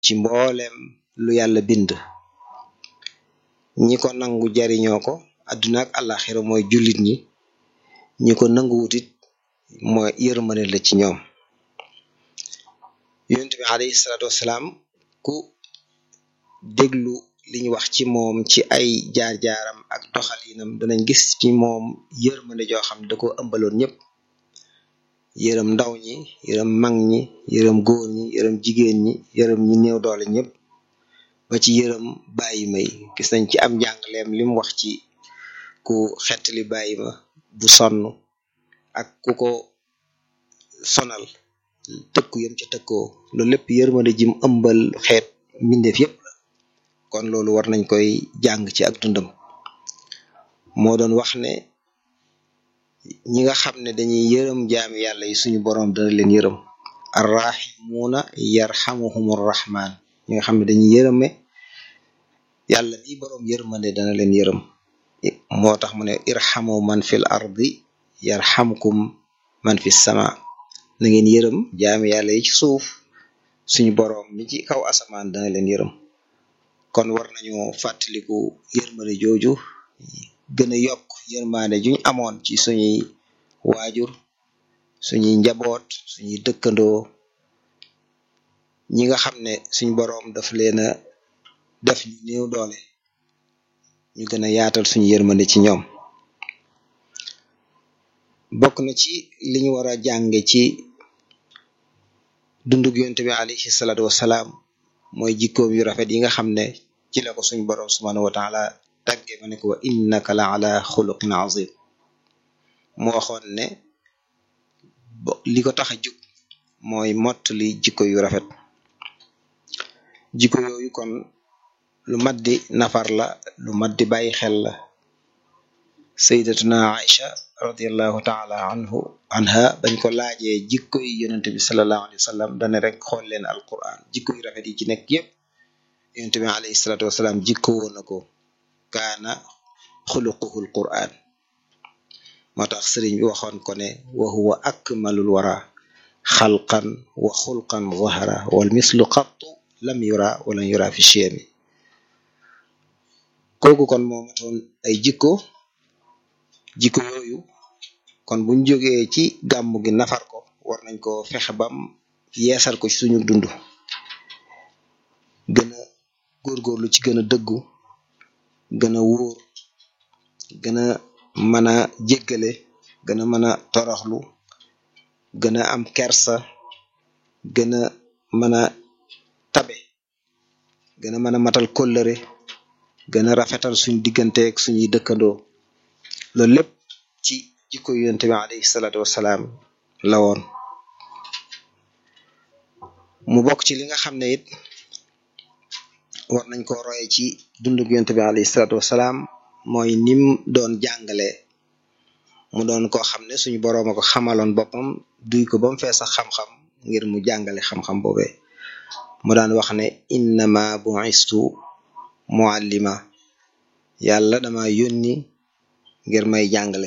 ci mbooleem lu yàlla bind ñi ko nangu jariñoo ko adduna ak àllaxira mooy jullit ñi ñi ko nangu wutit mooy yërmande la ci ñoom yonent bi alayhi salaatu wassalaam ku déglu liñ wax ci moom ci ay jaar-jaaram ak doxalinam danañ gis ci moom yërmande joo xam ne da ko ëmbaloon ñëpp yërëm ndaw ñi yërëm mag ñi yërëm góor ñi yërëm jigéen ñi yërëm ñi néew doole ñëpp ba ci yërëm bàyyi may gis nañ ci am njàngaleem lim wax ci ku xettali bàyyi ma bu sonn ak ku ko sonal tëkku yam ca tëkkoo loolu lépp yërmande jim ëmbal xeet mbindeef yépp la kon loolu war nañ koy jàng ci ak dundam moo doon wax ne ñi nga xam ne dañuy yërëm jaami yàlla yi suñu boroom dana leen yërëm arrahimuuna yarhamuhumur rahman ñi nga xam ne dañuy yërëme yàlla mi boroom yërmande dana leen yërëm moo tax mu ne irhamu man fil ardi yarhamkum man fi sama na ngeen yërëm jaami yàlla yi ci suuf suñu boroom mi ci kaw asamaan dana leen yërëm kon war nañu fàttaliku yërmande jooju gën a yokk yërmande juñ amoon ci suñuy waajur suñuy njaboot suñuy dëkkandoo ñi nga xam ne suñ boroom daf leen a def ñu néew doole ñu gën a yaatal suñu yërmande ci ñoom bokk na ci li ñu war a jànge ci dundug yonent bi alayhi salaatu wassalaam mooy jikkoom yu rafet yi nga xam ne ci la ko suñ boroom subhanahu wa taala tagge ma ne ko wa innaka la ala xuluqin azim mu waxoon ne li ko tax a jug mooy mott li jikko yu rafet jikko yooyu kon lu mat di nafar la lu mat di bàyyi xel la sayyidatuna Aïcha radiallahu taala anhu anha bañ ko laajee jikko yi yonente bi salallahu alayhi wa sallam dane rek xool leen alquran jikko yu rafet yi ci nekk yépp yonente bi alayhi salatu wasalaam jikko woon na ko kaana xuluquhu alquran moo tax sëriñ bi waxoon ko ne wa huwa akmalul wara xalqan wa xulqan zahara wal mislu qattu lam yura walan yura fi chiyami kooku kon moo matoon ay jikko jikko yooyu kon buñ jógee ci gàmm gi nafar ko war nañ ko fexe bam yeesal ko ci suñu dund gën a góorgóorlu ci gën a dëggu gën a wóor gën a mën a jéggale gën a mën a toroxlu gën a am kersa gën a mën a tabe gën a mën a matal kóllëre gën a rafetal suñ digganteeg suñuy dëkkandoo loolu lépp ci jikko yonente bi alayhi salaatu wassalaam la woon mu bokk ci li nga xam ne it war nañ ko roye ci dundug yonente bi alayhi salaatu wassalaam mooy nim doon jàngale mu doon koo xam ne suñu boroom a ko xamaloon boppam duy ko ba mu fees sax xam-xam ngir mu jàngale xam-xam boobee mu daan wax ne innama bu'istu muallima yàlla dama yónni ngir may jàngale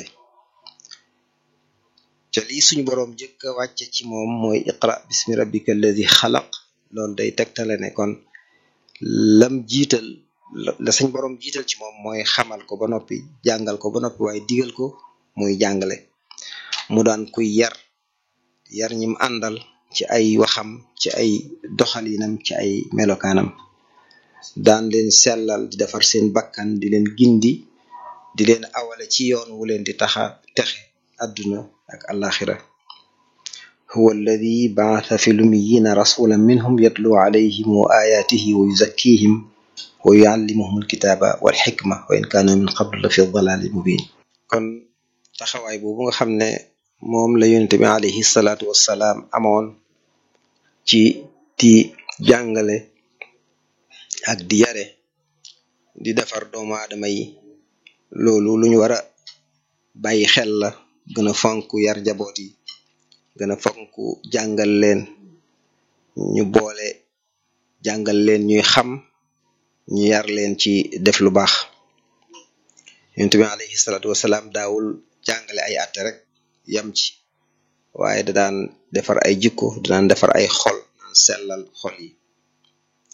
te lii suñu boroom jëkk a wàcce ci moom mooy iqra bismi rabbika alladi xalaq loolu day tegtale ne kon lam jiital la suñ boroom jiital ci moom mooy xamal ko ba noppi jàngal ko ba noppi waaye digal ko muy jàngale mu daan kuy yar yar ñim àndal ci ay waxam ci ay doxalinam ci ay melokaanam daan leen sellal di defar seen bakkan di leen gindi di leen awale ci yoon wu leen di taxa texe àdduna ak alaxira huwa alladi baatha fi lumiyina rasulan minhum yatlu alayhim wa ayatihi wa yuzakkihim wa yuallimuhum alkitaba wal xikma wa in kaanu min qablu la fi dalalin mubin kon taxawaay boobu nga xam ne moom la yonente bi alayhi salaatu wassalaam amoon ci di jàngale ak di yare di defar doomu aadama yi loolu lu ñu war a bàyyi xel la gën a fonk yar njaboot yi gën a fonk jàngal leen ñu boole jàngal leen ñuy xam ñu yar leen ci def lu baax yonent bi alayhi salaatu wasalaam daawul jàngale ay atte rek yam ci waaye da daan defar ay jikko da daan defar ay xol daan sellal xol yi